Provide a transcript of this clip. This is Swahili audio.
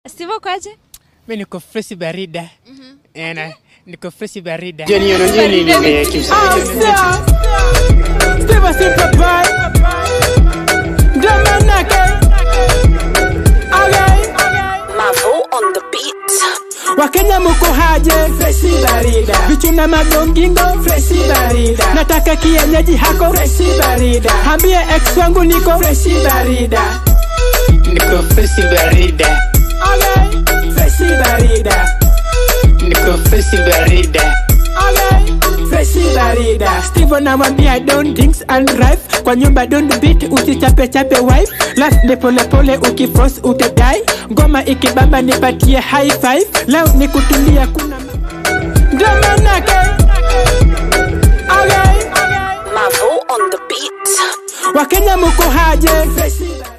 Steve ukoaje? Mi niko freshi barida. Ena, niko freshi barida. Steve Simple Boy Domanake Okay Mavo on the beat. Wakenya muko haje Freshi barida Vichuna magongingo Freshi barida Nataka kienyeji hako Freshi barida Hambie ex wangu niko Freshi barida Niko freshi barida. Okay Freshi barida Niko freshi barida. Okay Freshi barida Steve anamwambia don't drinks and drive Kwa nyumba don't beat usichape chape wife Last ni pole pole ukiforce utadai Ngoma ikibamba nipatie high five Leo ni kutulia kuna ma- Ndio manake Okay Mavo on the beat. Wakenya muko haje Freshi barida